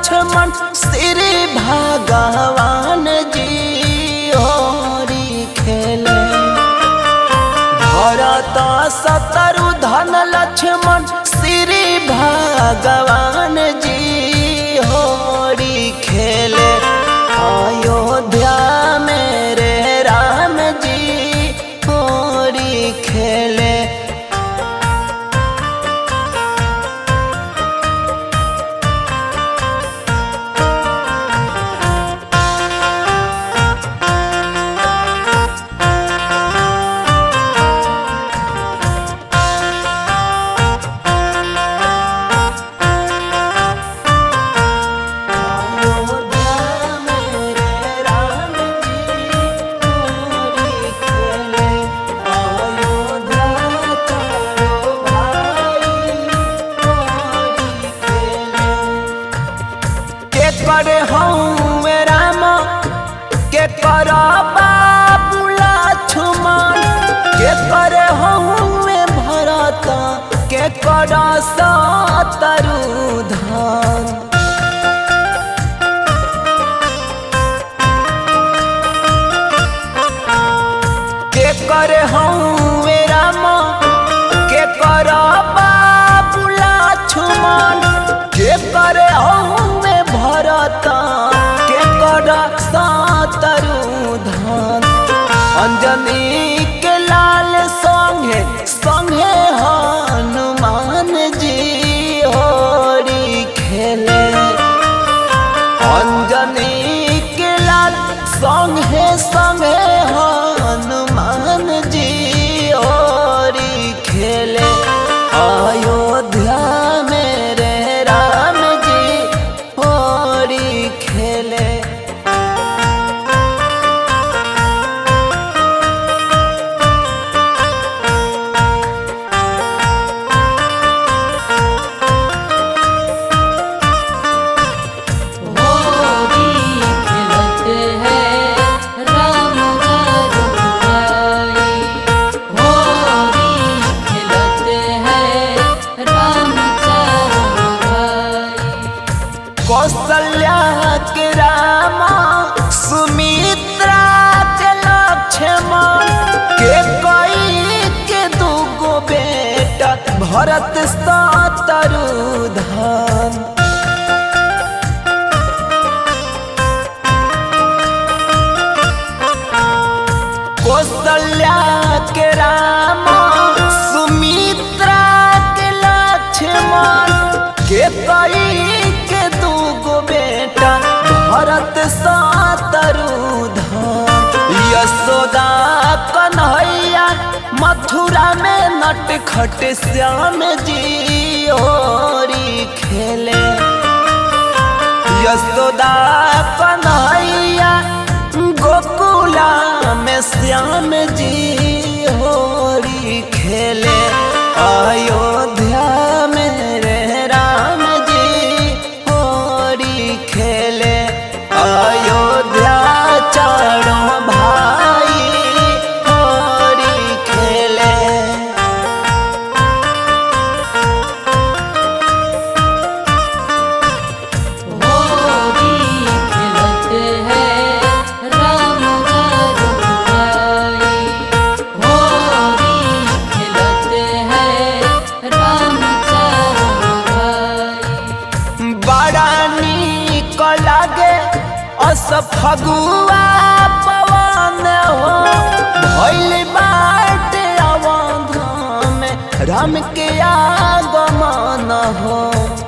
लक्ष्मण श्री भगवान जी होरी खेले भरत सतरु धन लक्ष्मण श्री भगवान जी होरी खेले अयोध्या मेरे राम जी होरी खेले अयोध्या मेरे राम जी होरी खेले अयोध्या चारो भाई होरी खेले के करे हूँ राम के कर बाबू लक्ष्मण के करे हूँ भरत के कर सतरु धन के करे हूँ राम के कर बाबू लक्ष्मण के करे हूँ भरत के कर सतरु धन अंजनी के लाल संगे संगे हनुमान जी होरी खेले अंजनी के लाल संगे संगे हनुमान जी होरी खेले अयोध्या मेरे राम जी होरी खेले होरी खिलते हैं राम रघुराई होरी खिलते हैं राम चारों भाई कौशल्या के रामा सुमित्रा के लक्ष्मण के कई के दूगो बेटा भरत सतरु धन कौशल्या के रामा सुमित्रा के लक्ष्मण के कई के दूगो बेटा भरत सतरु धन यशोदा कन्हैया मथुरा में नटखट श्याम जी होरी खेले यशोदा कन्हैया गोकुला में श्याम जी होरी खेले अयोध्या मेरे राम जी होरी खेले अयोध्या चारों भाई होरी खेले होरी खिलते हैं राम रघुराई होरी खिलते हैं राम चारों भाई बड़ा नीक लागे अस फगुआ पवन हो भइल बाटे अवध में राम के आगमन हो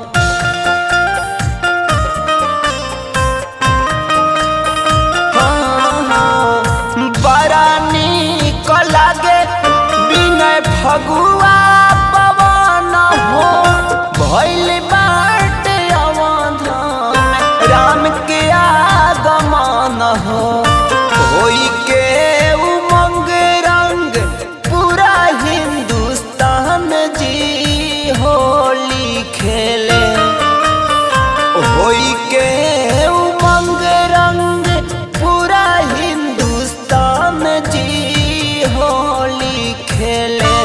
हाँ, हाँ, बड़ा नीक लागे विनय फगुआ पवन हो भइल बाटे अवध में राम के आगमन हो होई के उमंग रंग पूरा हिंदुस्तान जी होली खेले होई के उमंग रंग पूरा हिंदुस्तान जी होली खेले